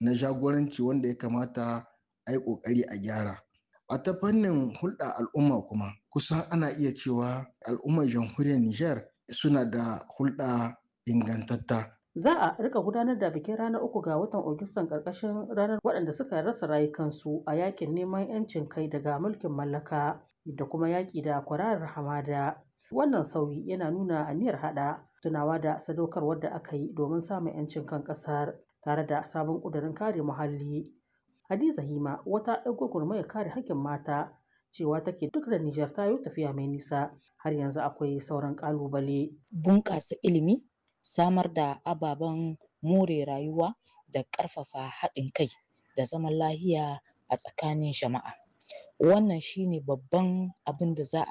na jagoranci wanda ya kamata a yi ƙoƙari a gyara. A ta fannin hulɗa al'umma kuma kusan ana iya cewa al'ummar jamhuriyar Nijar suna da hulɗa ingantatta. Za a rika gudanar da bikin ranar uku ga watan Agustan ƙarƙashin ranar waɗanda suka rasa rayukansu a yakin neman 'yancin kai daga mulkin mallaka da kuma yaƙi da kwararar hamada. Wannan sauyi yana nuna aniyar haɗa tunawa da sadaukarwar da aka yi domin samun 'yancin kan ƙasar tare da sabon ƙudurin kare muhalli. Hadiza Hima wata 'yar gwagwarmayar kare haƙƙin mata cewa take duk da Nijar ta yi tafiya mai nisa har yanzu akwai sauran ƙalubale. Bunƙasa ilimi, samar da ababen more rayuwa da ƙarfafa haɗin kai da zaman lahiya a tsakanin jama'a. Wannan shine babban abin da za a